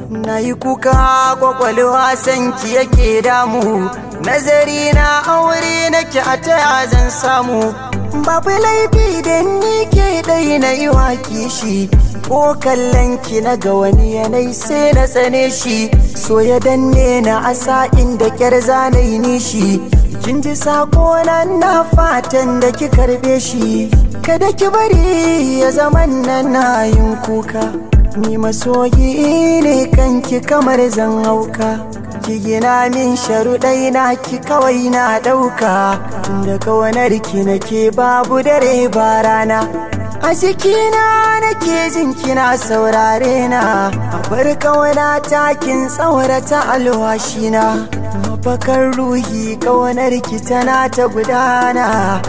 na yi kuka kwakwalwa sanki yake damu nazari na aure nake a taya zan samu babu laifi da ni ke ɗai na yi waki shi ko kallon ki na ga wani yanayi sai na tsane shi so ya danne na asa inda kyar zanayi nishi kin ji sako nan na fatan da ki karbe shi kada ki bari ya zaman nan na yin kuka ni masoyi ne kanki kamar zan hauka ki gina min sharuɗai na ki kawai na ɗauka tunda kawanar ki nake babu dare ba rana a cikina nake jin kina saurare na a bar kawana takin tsaurata alwashina mafakar ruhi kawanar ki tana ta gudana